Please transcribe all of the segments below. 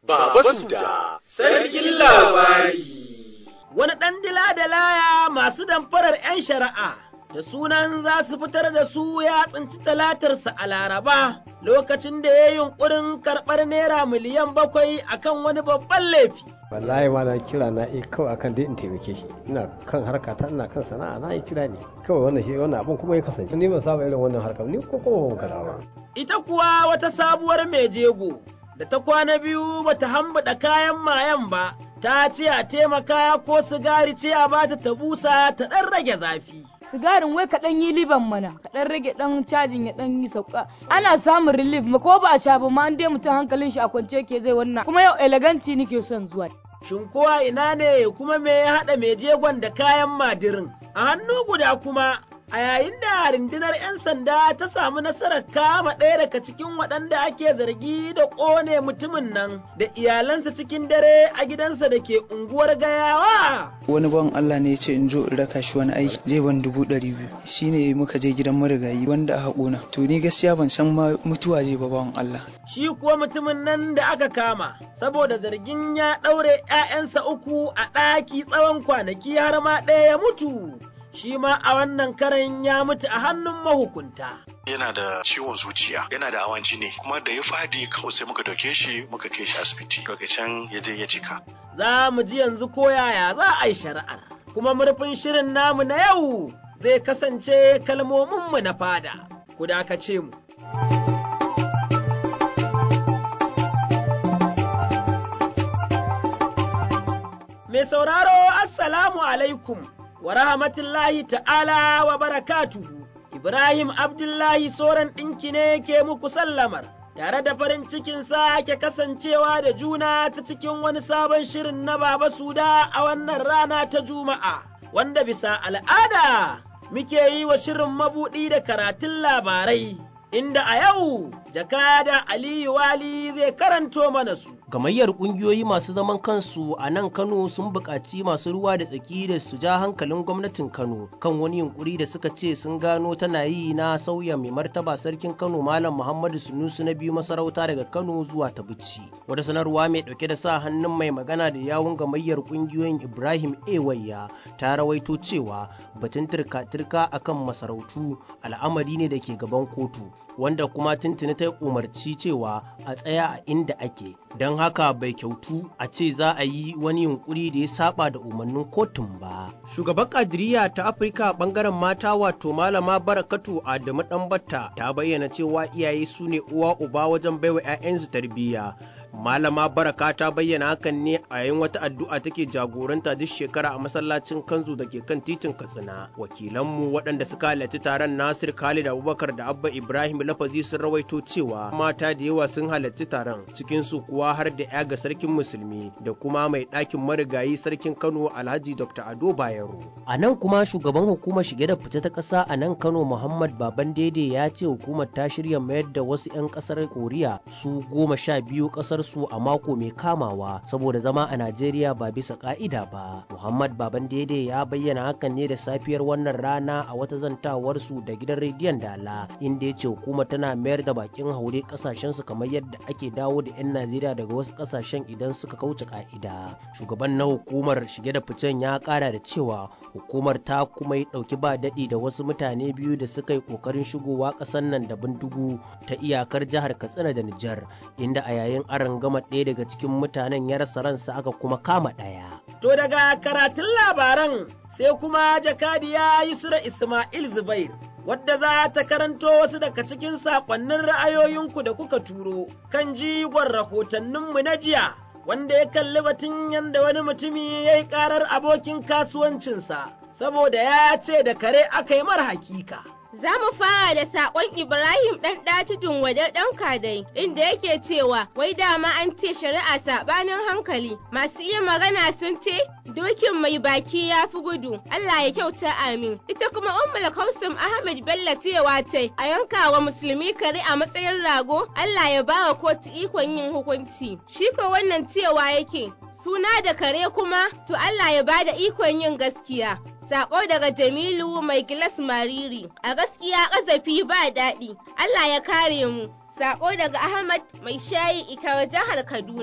Baba Suda, sarkin labari. Wani ɗan dila da laya masu damfarar 'yan shari'a da sunan za su fitar da su ya tsinci talatarsa a Laraba lokacin da ya yi yunƙurin karɓar naira miliyan bakwai akan wani babban laifi. wallahi ma na kira na eh kawai akan dai in taimake shi ina kan harka ta ina kan sana'a na yi kira ne kawai wannan shi wannan abun kuma ya kasance ni ban saba irin wannan harkar ni ko kuma ban kada ba Ita kuwa wata sabuwar mai jego da ta kwana biyu bata hambuɗa kayan mayan ba ta ce a taimaka ko sigari ce a bata ta busa ta ɗan rage zafi. sigarin wai kaɗan yi liban mana kaɗan rage ɗan cajin ya ɗan yi sauka ana samun relief ma ko ba a sha ba ma an dai mutum hankalin shi a kwance ke zai wannan kuma yau eleganci nake son zuwa Shin kowa ina ne kuma me ya haɗa mai jegon da kayan madirin? A hannu guda kuma a yayin da rundunar 'yan sanda ta samu nasarar kama ɗaya daga cikin waɗanda ake zargi da ƙone mutumin nan da iyalansa cikin dare a gidansa da ke unguwar gayawa. wani bawan Allah ne ya ce in zo in raka shi wani aiki zai ban dubu ɗari biyu shine muka je gidan marigayi wanda a haƙona to ni gaskiya ban san ma mutuwa zai ba bawan Allah Shi kuwa mutumin nan da aka kama saboda zargin ya ɗaure 'ya'yansa uku a ɗaki tsawon kwanaki har ma ɗaya ya mutu. Shi ma a wannan karen ya mutu a hannun mahukunta. Yana da ciwon zuciya, yana da hawan jini, kuma da ya fadi kawai sai muka dauke shi muka kai shi asibiti. Daga can ya je ya cika. Za mu ji yanzu ko yaya za a yi shari'ar. Kuma murfin shirin namu na yau zai kasance kalmominmu na fada. Ku dakace mu. Mai sauraro Assalamu alaikum wa rahmatullahi ta'ala wa barakatuhu. Ibrahim Abdullahi Soran ɗinki ne ke muku sallamar, tare da farin cikin sake kasancewa da juna ta cikin wani sabon shirin na Baba Suda a wannan rana ta Juma'a, wanda bisa al'ada muke yi wa shirin mabuɗi da karatun labarai. Inda a yau, jakada Aliyu Wali zai karanto mana su. Gamayyar ƙungiyoyi masu zaman kansu a nan Kano sun buƙaci masu ruwa da tsaki da su ja hankalin gwamnatin Kano kan wani yunkuri da suka ce sun gano tana yi na sauya mai martaba sarkin Kano Malam Muhammadu Sunusu na biyu masarauta daga Kano zuwa ta Bichi. Wata sanarwa mai ɗauke da sa hannun mai magana da yawun gamayyar ƙungiyoyin Ibrahim Ewayya ta rawaito cewa batun turka-turka akan masarautu al'amari ne da ke gaban kotu wanda kuma tuntuni ta umarci cewa a tsaya a inda ake don haka bai kyautu a ce za a yi wani yunkuri da ya saba da umarnin kotun ba. Shugaban kadiriya ta Afirka bangaren mata wato malama barakatu Adamu Ɗanbatta ta bayyana cewa iyaye su ne uwa uba wajen baiwa 'ya'yansu tarbiyya. Malama Baraka ta bayyana hakan ne a yayin wata addu'a take jagoranta duk shekara a masallacin Kanzu da ke kan titin Katsina. Wakilanmu waɗanda suka halarci taron Nasir Khalid Abubakar da Abba Ibrahim Lafazi sun rawaito cewa mata da yawa sun halarci taron cikin su kuwa har da ya ga sarkin musulmi da kuma mai ɗakin marigayi sarkin Kano Alhaji Dr. Ado Bayero. A nan kuma shugaban hukumar shige da fice ta ƙasa a nan Kano Muhammad Baban Dede ya ce hukumar ta shirya mayar da wasu 'yan ƙasar Koriya su goma sha biyu ƙasar su a mako mai kamawa saboda zama a Najeriya ba bisa ka'ida ba. Muhammad Baban Dede ya bayyana hakan ne da safiyar wannan rana a wata zantawar su da gidan rediyon Dala inda ya ce hukumar tana mayar da bakin haure kasashen su kamar yadda ake dawo da 'yan Najeriya daga wasu kasashen idan suka kauce ka'ida. Shugaban na hukumar shige da ficen ya kara da cewa hukumar ta kuma yi dauki ba daɗi da wasu mutane biyu da suka yi kokarin shigowa ƙasar nan da bindigu ta iyakar jihar Katsina da Nijar inda a yayin aron gama ɗaya daga cikin mutanen ya rasa ransa aka kuma kama ɗaya. To daga karatun labaran sai kuma jakadiya Yusra Ismail Zubair. Wadda za ta karanto wasu daga cikin saƙonnin ra'ayoyinku da kuka turo kan jigon rahotanninmu na jiya, wanda ya kalli batun yadda wani mutumi ya yi ƙarar abokin kasuwancinsa, saboda ya ce da kare aka yi mara hakika. Za mu fara da saƙon Ibrahim ɗan ɗatidun wade ɗan kadai inda yake cewa wai dama an ce shari'a saɓanin hankali masu iya magana sun ce dokin mai baki ya fi gudu Allah ya kyauta amin ita kuma ummul kausum Ahmad Bello cewa ta a yanka wa musulmi kare a matsayin rago Allah ya bawa kotu ikon yin hukunci shi ko wannan cewa yake suna da kare kuma to Allah ya bada ikon yin gaskiya Sako daga Jamilu mai gilas mariri, a gaskiya ƙazafi ba daɗi, Allah ya kare mu. Sako daga Ahmad mai shayi ikar jihar Kaduna.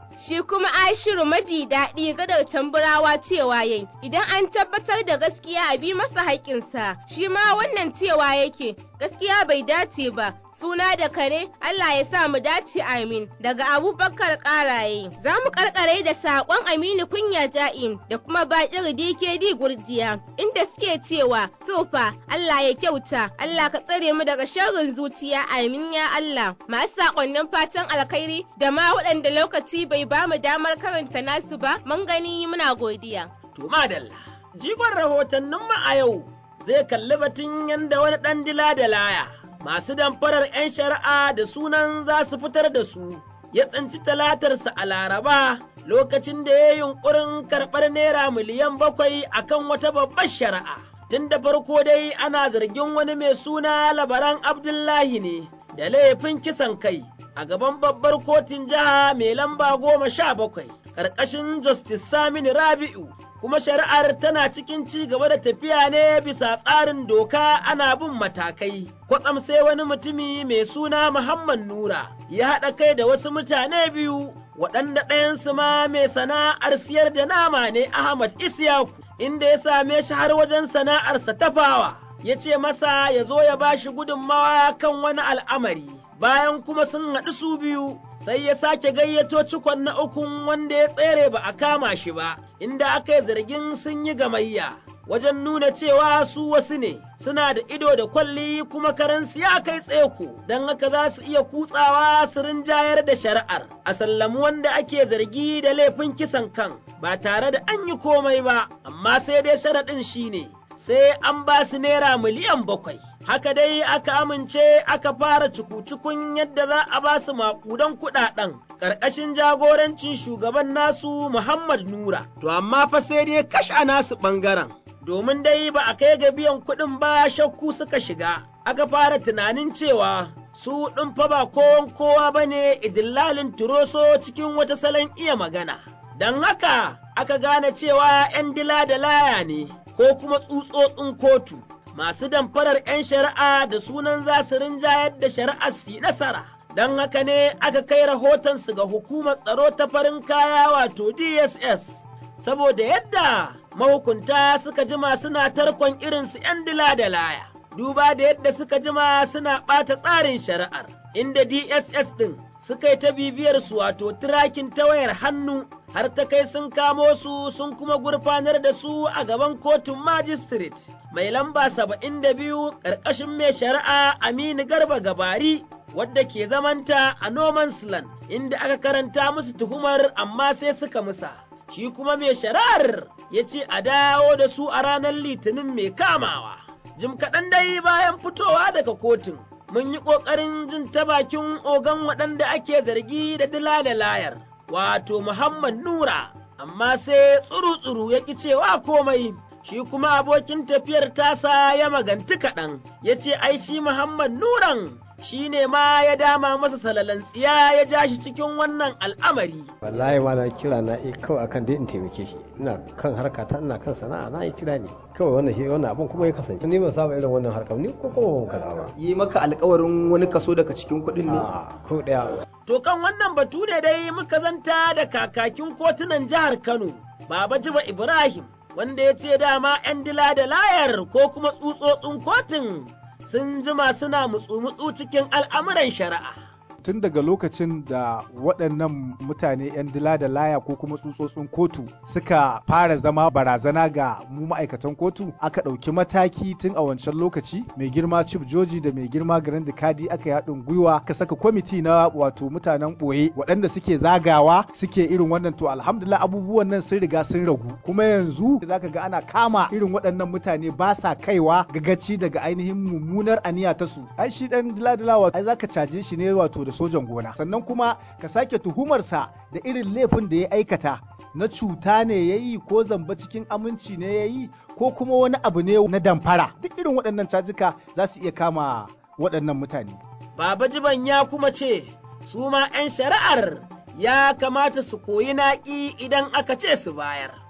Shi kuma Ashiru maji daɗi gadar tamburawa cewa yayi idan an tabbatar da gaskiya a bi masa haƙƙinsa shi ma wannan cewa yake gaskiya bai dace ba suna da kare Allah ya sa mu dace amin daga abubakar ƙaraye za mu karkare da saƙon aminu kunya ja'in da kuma baƙir dkd gurjiya inda suke cewa tofa Allah ya kyauta Allah ka tsare mu daga sharrin zuciya amin ya Allah masu saƙonnin fatan alkhairi da ma waɗanda lokaci bai ba mu damar karanta nasu ba mun gani muna godiya. To madalla jigon rahotannin mu a yau zai kalli batun yadda wani ɗan dila da laya masu damfarar 'yan shari'a da sunan za su fitar da su ya tsinci talatarsa a laraba lokacin da ya yi yunkurin karɓar naira miliyan bakwai akan wata babbar shari'a. Tun da farko dai ana zargin wani mai suna labaran Abdullahi ne da laifin kisan kai a gaban babbar kotun jiha mai lamba goma sha bakwai ƙarƙashin Justice Saminu Rabi'u kuma shari'ar tana cikin ci gaba da tafiya ne bisa tsarin doka ana bin matakai. Kwatsam sai wani mutumi mai suna Muhammad Nura ya haɗa kai da wasu mutane biyu waɗanda ɗayansu ma mai sana'ar siyar da nama ne Ahmad Isyaku inda ya same shi har wajen sana'arsa tafawa. Ya ce masa ya zo ya ba shi gudunmawa kan wani al'amari. Bayan kuma sun haɗu su biyu, sai ya sake gayyato cikon na ukun wanda ya tsere ba a kama shi ba, inda aka yi zargin sun yi gamayya. Wajen nuna cewa su wasu ne, suna da ido da kwalli kuma karansu ya kai tseko, don haka za su iya kutsawa su rinjayar da shari'ar, a sallamu wanda ake zargi da laifin kisan kan, ba tare da an yi komai ba, amma sai dai sharaɗin shi ne, sai an ba su naira miliyan bakwai. haka dai aka amince aka fara cuku-cukun yadda za a ba su maƙudan kuɗaɗen ƙarƙashin jagorancin shugaban nasu Muhammad Nura. To amma fa sai dai kashe a nasu ɓangaren. Domin dai ba a kai ga biyan kuɗin ba shakku suka shiga, aka fara tunanin cewa su ɗin fa ba kowan kowa ba ne idillalin turoso cikin wata salon iya magana. Don haka aka gane cewa ‘yan dila da laya ne ko kuma tsutsotsin kotu. masu damfarar 'yan shari'a da sunan za su rinjayar da shari'ar su nasara. Don haka ne aka kai rahotonsu ga hukumar tsaro ta farin kaya wato DSS, saboda yadda mahukunta suka jima suna tarkon irinsu 'yan dila da laya, duba da yadda suka jima suna ɓata tsarin shari'ar, inda DSS ɗin suka yi ta bibiyar su wato tirakin ta wayar hannu har ta kai sun kamo su sun kuma gurfanar da su a gaban kotun magistrate mai lamba saba'in da biyu ƙarƙashin mai shari'a Aminu Garba Gabari wadda ke zamanta a Noman's Land inda aka karanta musu tuhumar amma sai suka musa. Shi kuma mai shari'ar ya ce a dawo da su a ranar litinin mai kamawa. Jim kaɗan dai bayan fitowa daga kotun mun yi ƙoƙarin jin ta bakin ogan waɗanda ake zargi da dila da layar. wato Muhammad Nura, amma sai tsuru-tsuru ya ƙi cewa komai, shi kuma abokin tafiyar tasa ya maganti kaɗan, ya ce ai shi Muhammad Nuran shi ne ma ya dama masa salalan tsiya ya ja shi cikin wannan al'amari. wallahi ma na kira na eh kawai akan dai in taimake shi ina kan harka ta ina kan sana'a na yi kira ne kawai wannan shi wannan abun kuma ya kasance ni ban saba irin wannan harkar ni ko kuma ban kaza ba yi maka alkawarin wani kaso daga cikin kuɗin ne a ko daya To kan wannan batu ne dai muka zanta da kakakin kotunan jihar Kano, Baba Jiba Ibrahim, wanda ya ce dama 'yan dila da layar ko kuma tsutsotsin kotun sun jima suna mutsu-mutsu cikin al'amuran shari'a. tun daga lokacin da waɗannan mutane 'yan dila da laya ko kuma tsutsotsin kotu suka fara zama barazana ga mu ma'aikatan kotu aka ɗauki mataki tun a wancan lokaci mai girma chief joji da mai girma garin da kadi aka yi haɗin gwiwa aka saka kwamiti na wato mutanen ɓoye waɗanda suke zagawa suke irin wannan to alhamdulillah abubuwan nan sun riga sun ragu kuma yanzu zaka ga ana kama irin waɗannan mutane ba sa kaiwa gagaci daga ainihin mummunar aniya ta su ai shi dan dila dila ai zaka caje shi ne wato da sojan gona sannan kuma ka sake tuhumarsa da irin laifin da ya aikata na cuta ne ya yi ko zamba cikin aminci ne ya yi ko kuma wani abu ne na damfara duk irin waɗannan cajika za su iya kama waɗannan mutane. Baba Jiban ya kuma ce, su ma ‘yan shari'ar ya kamata su koyi naƙi idan aka ce su bayar.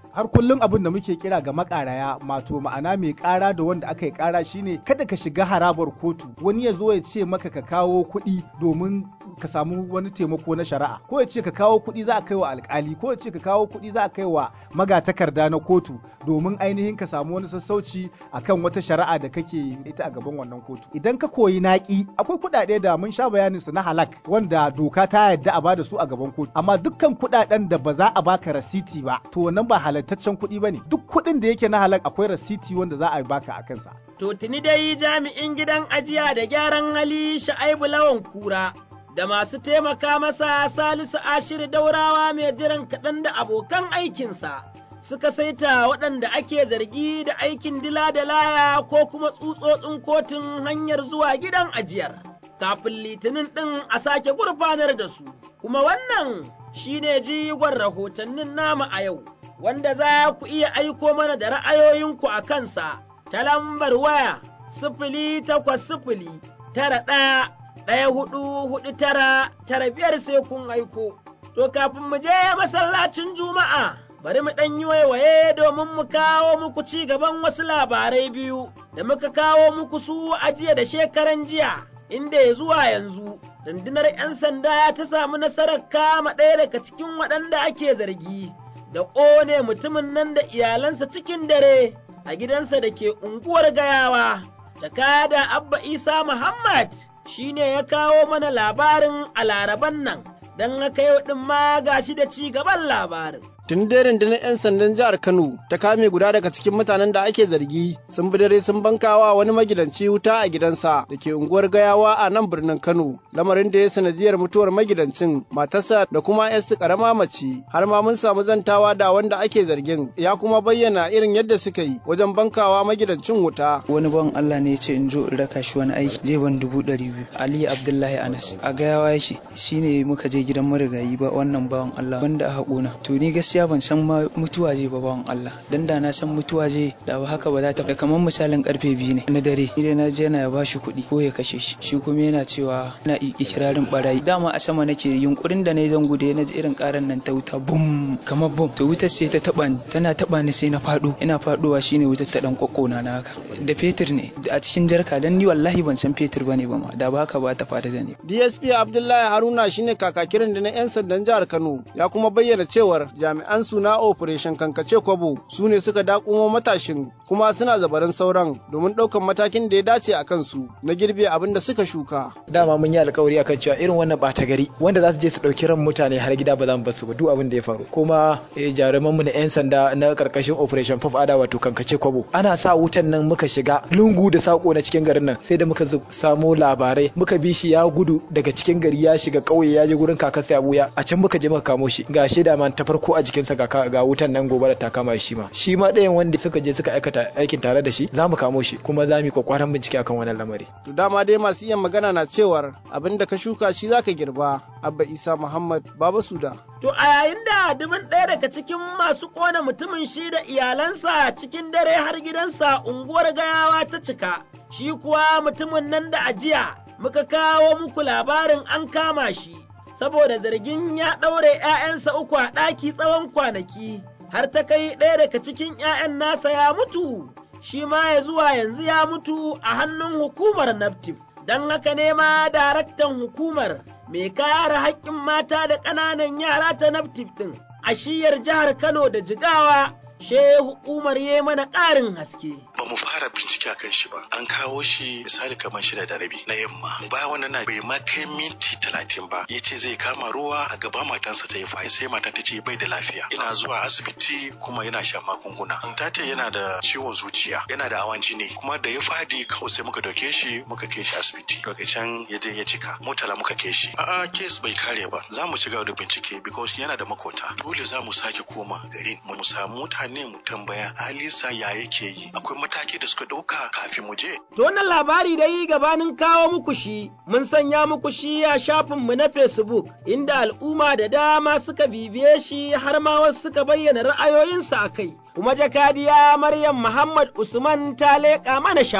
har kullum abin da muke kira ga makaraya mato ma'ana mai kara da wanda aka yi kara shine kada ka shiga harabar kotu wani ya zo ya ce maka ka kawo kuɗi domin ka samu wani taimako na shari'a ko ya ce ka kawo kuɗi za a kai wa alkali ko ya ce ka kawo kuɗi za a kai wa magatakarda na kotu domin ainihin ka samu wani sassauci akan wata shari'a da kake ita a gaban wannan kotu idan ka koyi naki akwai kuɗaɗe da mun sha bayanin su na halak wanda doka ta yarda a bada su a gaban kotu amma dukkan kuɗaɗen da ba za a baka rasiti ba to wannan ba halattaccen kuɗi bane duk kuɗin da yake na halak akwai rasiti wanda za a baka a kansa To tuni dai jami'in gidan ajiya da gyaran hali Sha'aibu Lawan Kura da masu taimaka masa Salisu Ashir Daurawa mai jiran kaɗan da abokan aikinsa suka saita waɗanda ake zargi da aikin dila da laya ko kuma tsutsotsin kotun hanyar zuwa gidan ajiyar. Kafin litinin ɗin a sake gurfanar da su, kuma wannan shi ne jigon rahotannin nama a yau, wanda za ku iya aiko mana da ra'ayoyinku a kansa ta lambar waya sifili takwas sifili tara ɗaya ɗaya hudu hudu tara tara biyar sai kun aiko. To kafin mu je masallacin Juma'a, bari mu ɗan yi waiwaye domin mu kawo muku ci gaban wasu labarai biyu da muka kawo muku su a jiya da shekaran jiya, inda ya zuwa yanzu. Rundunar 'yan sanda ta samu nasarar kama ɗaya daga cikin waɗanda ake zargi da ƙone mutumin nan da iyalansa cikin dare a gidansa da ke unguwar gayawa. Jakada Abba Isa Muhammad shi ne ya kawo mana labarin a laraban nan, don haka yau ɗin ma gashi da ci gaban labarin. tun dai rundunar 'yan sandan jihar kano ta kame guda daga cikin mutanen da ake zargi sun bi dare sun bankawa wani magidanci wuta a gidansa da ke unguwar gayawa a nan birnin kano lamarin da ya sanadiyar mutuwar magidancin matarsa da kuma 'yarsu karama mace har ma mun samu zantawa da wanda ake zargin ya kuma bayyana irin yadda suka yi wajen bankawa magidancin wuta wani ban Allah ne ya ce in zo in raka shi wani aiki je ban dubu ɗari biyu Ali Abdullahi Anas a gayawa yake shine muka je gidan marigayi ba wannan bawan Allah wanda a haƙona to ni gaskiya ban san ma mutuwa je ba bawan Allah dan da na san mutuwa je da ba haka ba za ta da kamar misalin karfe biyu ne na dare ni dai na je na ya bashi kuɗi ko ya kashe shi shi kuma yana cewa na ikirarin barayi dama a sama nake yunkurin da na yi zan gude na ji irin karan nan ta wuta bum kamar bum to wutar sai ta taba ni tana taba ni sai na fado ina fadowa shine wutar ta dan kokkona na haka da fetur ne a cikin jarka dan ni wallahi ban san fetur bane ba ma da ba haka ba ta faru da ni DSP Abdullahi Haruna shine kakakirin da na 'yan sandan jihar Kano ya kuma bayyana cewar jami'an su na Operation Kankace Kwabo su ne suka dakumo matashin kuma suna zabarin sauran domin ɗaukan matakin da ya dace a kansu na girbe abin da suka shuka. dama mun yi alkawari akan cewa irin wannan ɓata gari wanda za su je su ɗauki ran mutane har gida ba za mu basu ba duk abin da ya faru kuma jaruman mu na 'yan sanda na karkashin Operation Pop Ada wato Kankace Kwabo ana sa wutan nan muka shiga lungu da sako na cikin garin nan sai da muka samo labarai muka bi shi ya gudu daga cikin gari ya shiga ƙauye ya je gurin kakarsa ya buya a can muka je muka kamo shi ga shaida man ta farko a jikinsa ga ga wutan nan gobe da ta kama shi ma shi ma ɗayan wanda suka je suka aikata aikin tare da shi za mu kamo shi kuma za mu yi kwakwaran bincike akan wannan lamari To dama dai masu iya magana na cewar abin da ka shuka shi zaka girba Abba Isa Muhammad Baba Suda. To a yayin da dubin ɗaya daga cikin masu ƙona mutumin shi da iyalansa cikin dare har gidansa unguwar gayawa ta cika, shi kuwa mutumin nan da ajiya muka kawo muku labarin an kama shi, saboda zargin ya ɗaure ‘ya'yansa uku a ɗaki tsawon kwanaki, har ta kai ɗaya daga cikin ‘ya'yan nasa ya mutu, shi ma ya zuwa yanzu ya mutu a hannun hukumar Naftif. Don haka ne ma daraktan hukumar mai kare haƙƙin mata da ƙananan yara ta Naftif ɗin a shiyar jihar Kano da Jigawa Shehu Umar ya mana ƙarin haske. Ba mu fara bincike a kan shi ba. An kawo shi misali kamar shida da rabi na yamma. Bayan wannan na bai ma kai minti talatin ba. Ya ce zai kama ruwa a gaba matansa ta yi fa sai matan ta ce bai da lafiya. Ina zuwa asibiti kuma yana shan magunguna. Ta ce yana da ciwon zuciya, yana da hawan jini kuma da ya fadi kawai sai muka dauke shi muka kai shi asibiti. Daga can ya je ya cika. Mutala muka kai shi. A'a kes bai kare ba. Za mu ci gaba da bincike because yana da makota. Dole za mu sake koma garin mu samu mutane ne mu tambaya Alisa ya yake yi akwai mataki da suka ɗauka kafin mu je. To wannan labari dai gabanin kawo muku shi mun sanya muku shi a shafinmu na Facebook inda al'umma da dama suka bibiye shi har ma wasu suka bayyana ra'ayoyinsu a kai. Kuma jakadiya Maryam Muhammad Usman ta leƙa mana shafin.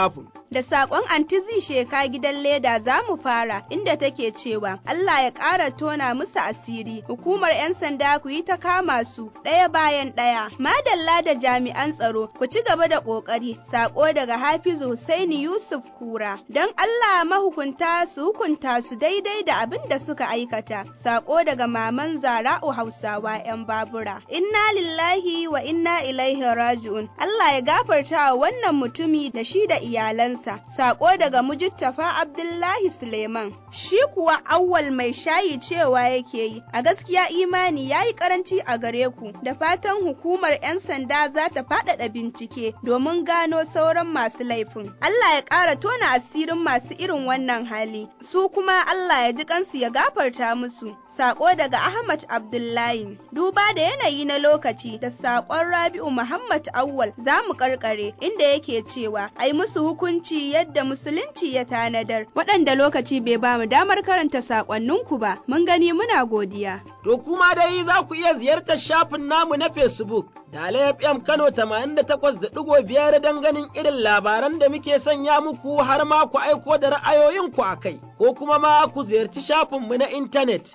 Da saƙon antizi sheka gidan leda za mu fara inda take cewa Allah ya ƙara tona musu asiri. Hukumar 'yan sanda ku yi ta kama su ɗaya bayan ɗaya. Madalla da jami'an tsaro ku ci gaba da ƙoƙari. Saƙo daga Hafizu Husaini Yusuf Kura. Don Allah mahukunta su hukunta su daidai da abin da suka aikata. Saƙo daga Maman Zara'u Hausawa 'yan babura. Inna lillahi wa inna ilaihi raji'un. Allah ya gafarta wa wannan mutumi da shi da iyalansa. Sako daga Mujittafa Abdullahi Suleiman. Shi kuwa awwal mai shayi cewa yake yi. A gaskiya imani ya yi karanci a gare ku. Da fatan hukumar 'yan sanda za ta faɗaɗa bincike domin gano sauran masu laifin. Allah ya ƙara tona asirin masu irin wannan hali. Su kuma Allah ya ji kansu ya gafarta musu. Sako daga Ahmad Abdullahi. Duba da yanayi na lokaci da saƙon Rabi'u Muhammad Awwal za mu karkare inda yake cewa ai musu hukunci yadda musulunci ya tanadar. Waɗanda lokaci bai ba mu damar karanta saƙonninku ba, mun gani muna godiya. To kuma dai za ku iya ziyartar shafin namu na Facebook da FM Kano 88.5 don ganin irin labaran da muke sanya muku har ma ku aiko da ra'ayoyinku a kai, ko kuma ma ku ziyarci shafinmu na intanet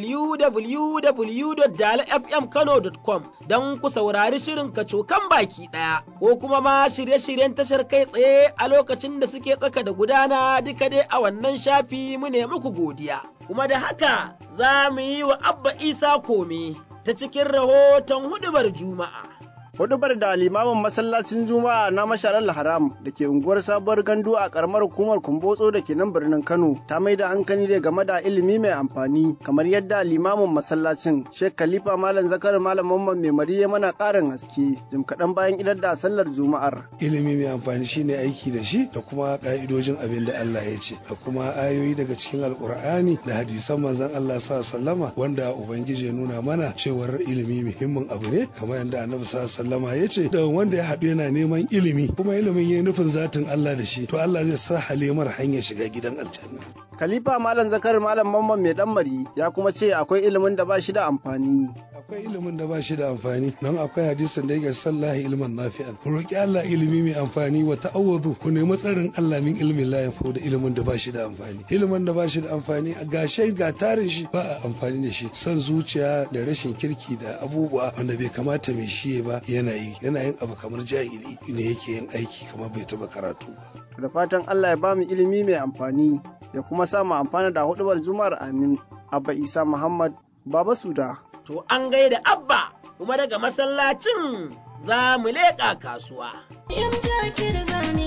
www.dalafmkano.com don ku saurari shirin kacokan baki ɗaya, ko kuma ma shirye-shiryen tashar kai tsaye a lokacin da suke tsaka da gudana duka dai a wannan shafi mu ne muku godiya. Kuma da haka za mu yi wa Abba Isa kome ta cikin rahoton hudubar Juma'a. hudubar da limamin masallacin juma'a na masharar haram da ke unguwar sabuwar gandu a karamar hukumar kumbotso da ke nan birnin kano ta mai da hankali ne game da ilimi mai amfani kamar yadda limamin masallacin sheikh khalifa malam zakar malam mamman mai mari ya mana karin haske jim kaɗan bayan idar da sallar juma'ar ilimi mai amfani shine aiki da shi da kuma ka'idojin abin da allah ya ce da kuma ayoyi daga cikin alkur'ani da hadisan manzon allah sa sallama wanda ubangiji ya nuna mana cewar ilimi muhimmin abu ne kamar yadda annabi sa sallama ya ce da wanda ya haɗu yana neman ilimi kuma ilimin ya nufin zatin Allah da shi to Allah zai sa halimar hanyar shiga gidan aljanna. Khalifa Malam Zakar Malam Mamman mai dan mari ya kuma ce akwai ilimin da ba shi da amfani. Akwai ilimin da ba shi da amfani don akwai hadisin da yake sallahi ilman nafi'an. Ku roki Allah ilimi mai amfani wa ta'awwadu ku nemi tsarin Allah min ilmin la yafu da ilimin da ba shi da amfani. Ilimin da ba shi da amfani a gashe ga tarin shi ba a amfani da shi. Son zuciya da rashin kirki da abubuwa wanda bai kamata mai shi ba yana yi yana yin abu kamar jahili ne yake yin aiki kamar bai taba karatu ba. Da fatan Allah ya bamu ilimi mai amfani ya kuma sa mu amfana da hudubar juma'ar amin. Abba Isa Muhammad Baba Suda. To an gaida Abba kuma daga masallacin za mu leƙa kasuwa. Yan zakir zane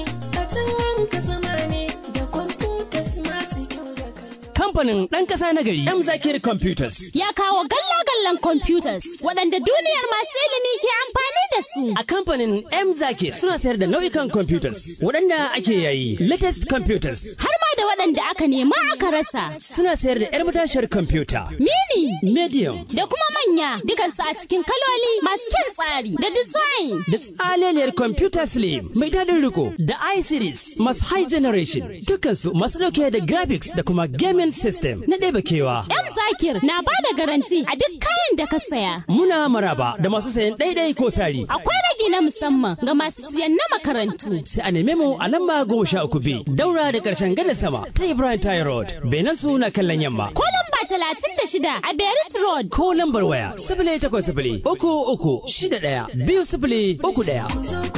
a ka zama ne da kwamfutas masu kyau da kamfanin ɗan ƙasa na gari M Zakir Computers. Ya kawo galla-gallan computers waɗanda duniyar masu ilimi ke amfani da su. A kamfanin M Zakir suna sayar da nau'ikan computers waɗanda ake yayi latest computers. Har ma da waɗanda aka nema aka rasa. Suna sayar da 'yar matashiyar computer. Mini. Medium. Da kuma manya dukansu a cikin kaloli masu kyan tsari da design. Da tsaleliyar computer slim mai daɗin riko da i-series masu high generation dukansu masu ɗauke da graphics da kuma gaming system na ɗeba kewa. M Zakir na ba da garanti a duk kayan da ka saya. Muna maraba da masu sayan ɗaiɗai ko sari. Akwai ragi na musamman ga masu siyan na makarantu. Sai a neme mu a lamba goma sha uku B daura da ƙarshen gada sama ta Ibrahim Tayi Road. Benin su na kallon yamma. Ko lamba talatin da shida a Berit Road. Ko lambar waya sifili takwas sifili uku uku shida ɗaya biyu sifili uku ɗaya.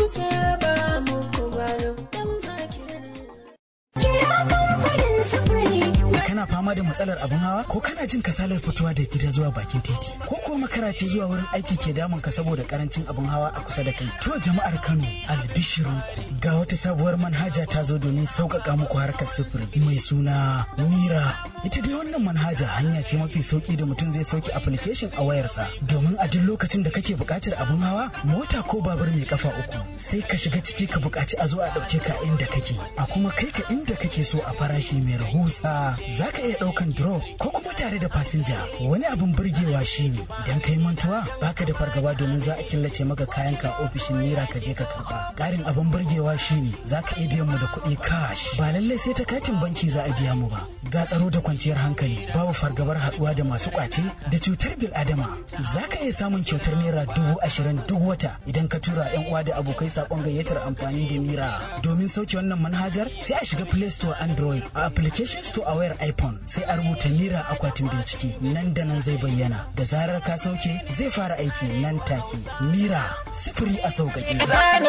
kana fama da matsalar abin hawa ko kana jin kasalar fitowa da gida zuwa bakin titi ko ko makara ce zuwa wurin aiki ke damun ka saboda karancin abin hawa a kusa da kai to jama'ar Kano albishirinku ga wata sabuwar manhaja ta zo domin sauƙaƙa muku harkar sufuri mai suna Mira ita dai wannan manhaja hanya ce mafi sauki da mutum zai sauke application a wayarsa domin a duk lokacin da kake buƙatar abin hawa mota ko babur mai kafa uku sai ka shiga ciki ka buƙaci a zo a ɗauke ka inda kake a kuma kai ka inda kake so a farashi mai rahusa za za ka iya ɗaukan drop ko kuma tare da fasinja wani abin burgewa shine idan ka yi mantuwa baka da fargaba domin za a killace maka kayan ka ofishin naira ka je ka karba ƙarin abin burgewa shine za ka iya biyan mu da kuɗi cash ba lallai sai ta katin banki za a biya mu ba ga tsaro da kwanciyar hankali babu fargabar haɗuwa da masu ƙwace da cutar bil adama za ka iya samun kyautar naira dubu ashirin duk wata idan ka tura yan uwa da abokai saƙon gayyatar amfani da mira domin sauke wannan manhajar sai a shiga play store android a application store a wayar iphone sai a rubuta mira akwatin bincike nan da nan zai bayyana da zarar ka sauke zai fara aiki nan take mira sifiri a sauƙaƙe.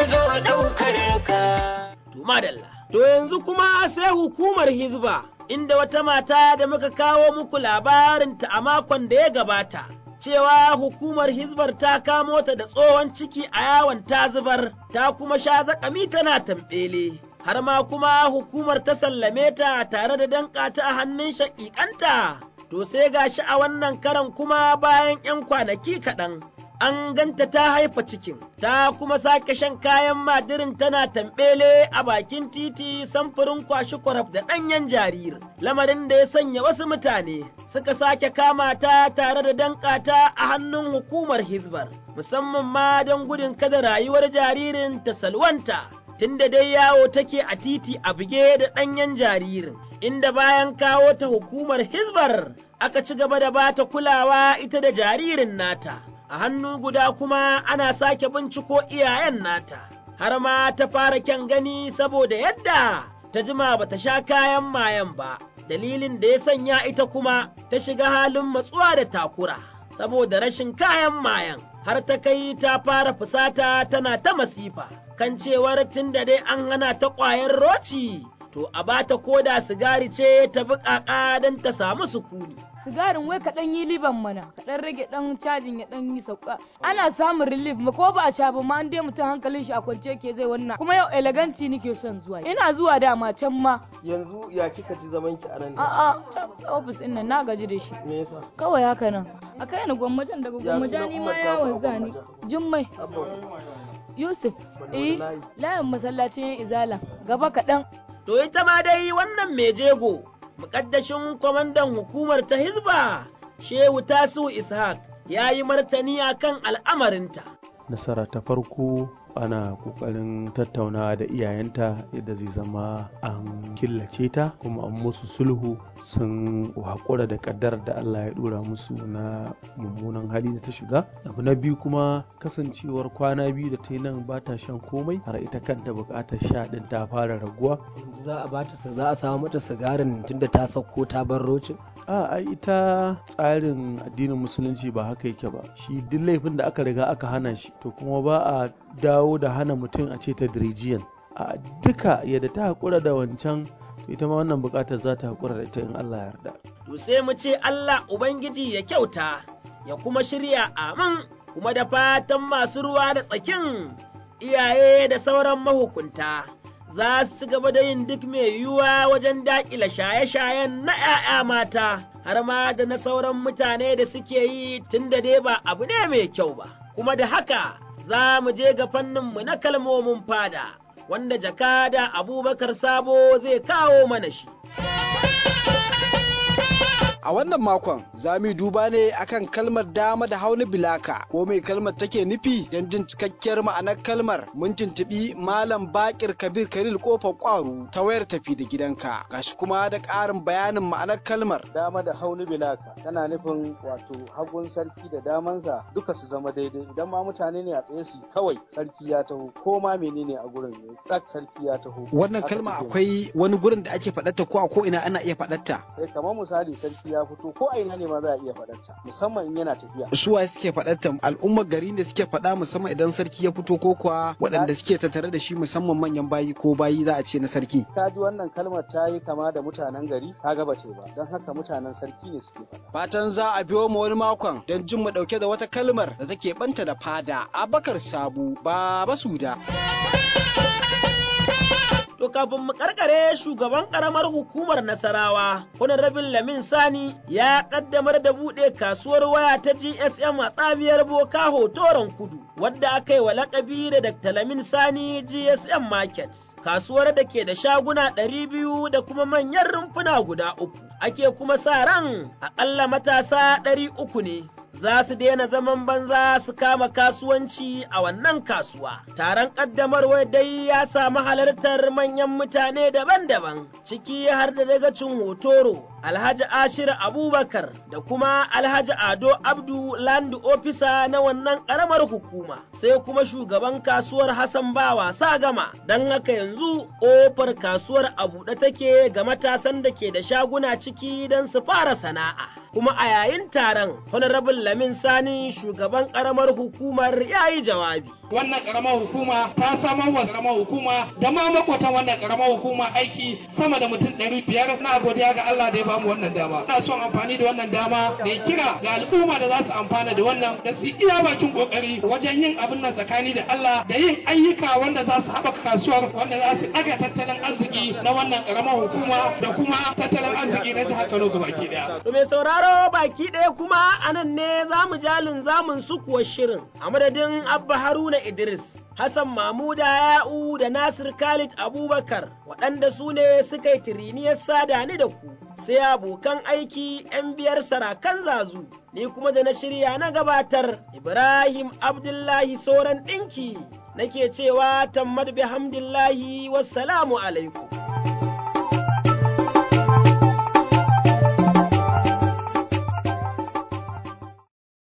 To madalla. To yanzu kuma sai hukumar Hizba inda wata mata da muka kawo muku labarinta a makon da ya gabata. Cewa hukumar Hizbar ta kamo ta da tsohon ciki a yawon ta zubar, ta kuma sha zakami tana tamɓele. Har ma kuma hukumar ta sallame ta tare da danƙa ta a hannun shaƙiƙanta. To sai gashi a wannan karan kuma bayan ‘yan kwanaki kaɗan. an ganta ta haifa cikin, ta kuma sake shan kayan madirin tana tambele a bakin titi samfurin kwashi kwaraf da ɗanyen jariri, lamarin da ya sanya wasu mutane suka sake kama ta tare da danƙata a hannun hukumar Hizbar, musamman ma don gudun kada rayuwar jaririn ta salwanta. Tunda dai yawo take a titi a buge da ɗanyen jaririn, inda bayan kawo ta hukumar Hizbar aka ci gaba da bata kulawa ita da jaririn nata. a hannu guda kuma ana sake binciko iyayen nata, har ma ta fara kyan gani saboda yadda ta jima ba ta sha kayan mayan ba, dalilin da ya sanya ita kuma ta shiga halin matsuwa da takura, saboda rashin kayan mayan, har ta kai ta fara fusata tana ta masifa, kan cewar tun da dai an hana ta ƙwayar roci. To, a bata koda sigari ce ta bi ƙaƙa don ta samu sukuni. sigarin wai kaɗan yi liban mana kaɗan rage ɗan cajin ya ɗan yi sauka ana samun relief ma ko ba a sha ba ma an dai mutum hankalin shi a kwance ke zai wannan kuma yau eleganci nake son zuwa ina zuwa dama can ma yanzu ya kika ji zaman ki anan a'a can ofis ɗin nan na gaji da shi me yasa kawai haka nan a kai ni gwamnatin daga gwamnati ni ma yawon zani jummai Yusuf, eh, layin masallacin izala gaba kaɗan. To ita ma dai wannan mai jego muƙaddashin kwamandan hukumar ta Hizba, Shehu Tasu Ishaq, ya yi martani a kan al'amarinta. Nasara ta farko ana ƙoƙarin tattaunawa da iyayenta yadda zai zama an killace ta kuma an musu sulhu sun haƙura da ƙaddar da Allah ya ɗora musu na mummunan hali da ta shiga. Abu na biyu kuma kasancewar kwana biyu da ta yi nan ba ta shan komai har ita kanta buƙatar sha ɗin ta fara raguwa. Za a bata za a samu mata sigarin tunda ta sauko ta bar rocin? A ai ita tsarin addinin musulunci ba haka yake ba. Shi duk laifin da aka riga aka hana shi to kuma ba a dawo da hana mutum a ce ta dirijiyan. A duka yadda ta haƙura da wancan to ita ma wannan buƙatar za ta haƙura da ita in Allah ya yarda. To sai mu ce Allah Ubangiji ya kyauta ya kuma shirya amin kuma da fatan masu ruwa da tsakin iyaye da sauran mahukunta. za su gaba da yin duk mai yiwuwa wajen daƙila shaye-shayen na ‘ya'ya mata, har ma da na sauran mutane da suke yi tun da dai ba abu ne mai kyau ba. Kuma da haka za mu je ga fanninmu na kalmomin fada, wanda jakada Abubakar Sabo zai kawo mana shi. A wannan makon za mu duba ne akan kalmar dama da hauni bilaka ko mai kalmar take nufi don jin cikakkiyar ma'anar kalmar mun tuntuɓi Malam Bakir Kabir Kalil kofar kwaro ta wayar tafi da gidanka gashi kuma da ƙarin bayanin ma'anar kalmar. Dama da hauni bilaka tana nufin wato hagun sarki da damansa duka su zama daidai idan ma mutane ne a tsaye su kawai sarki ya taho ko ma menene a gurin ne tsak sarki ya taho. Wannan kalma akwai wani gurin da ake faɗarta ko a ko ina ana iya faɗarta. Eh kamar misali sarki ya fito ko a ina ne ma za a iya faɗarta musamman in yana tafiya. Su waye suke faɗarta al'ummar gari da suke faɗa musamman idan sarki ya fito ko kuwa waɗanda suke tattare da shi musamman manyan bayi ko bayi za a ce na sarki. Ka ji wannan kalmar ta yi kama da mutanen gari ka ga bace ba don haka mutanen sarki ne suke faɗa. Fatan za a biyo mu wani makon don jin mu ɗauke da wata kalmar da take banta da fada Abakar Sabu Baba Suda. To kafin mu karkare shugaban karamar hukumar Nasarawa, Honorable Lamin Sani ya kaddamar da buɗe kasuwar waya ta GSM a tsabiyar Boka Hotoron Kudu, wadda aka yi wa lakabi da Dr. Lamin Sani GSM Market. Kasuwar da ke da shaguna ɗari biyu da kuma manyan rumfuna guda uku. Ake kuma sa ran aƙalla matasa ɗari uku ne za su daina zaman banza su kama kasuwanci a wannan kasuwa. Taron ƙaddamarwar dai ya samu halartar manyan mutane daban-daban, ciki har da dagacin hotoro, Alhaji Ashir Abubakar da kuma Alhaji Ado Abdu Land Officer na wannan ƙaramar hukuma, sai kuma shugaban kasuwar Hassan Bawa gama don haka yanzu ƙofar kasuwar a buɗe take ga matasan da ke da shaguna ciki don su fara sana'a. Kuma a yayin taron, Honorable Lamin Sani shugaban ƙaramar hukumar ya yi jawabi. Wannan ƙaramar hukuma ta samar wa ƙaramar hukuma da ma makwatan wannan ƙaramar hukuma aiki sama da mutum ɗari biyar na godiya ga Allah da ya bamu wannan dama. Ina son amfani da wannan dama da kira ga al'umma da za su amfana da wannan da su iya bakin kokari wajen yin abin nan tsakani da Allah da yin ayyuka wanda za su haɓaka kasuwar wanda za su ɗaga tattalin arziki na wannan ƙaramar hukuma da kuma tattalin arziki na jihar Kano gabaki ɗaya. To mai sauraro baki ɗaya kuma a nan ne za mu jalin zamun su kuwa shirin a madadin Abba Haruna Idris, Hassan Mamuda Ya'u da Nasir Khalid Abubakar waɗanda su ne suka yi tiriniyar sada ni da ku. Sai abokan aiki 'yan biyar sarakan zazu, ni kuma da na shirya na gabatar Ibrahim Abdullahi Soran ɗinki nake cewa tammad bihamdillahi wassalamu alaikum.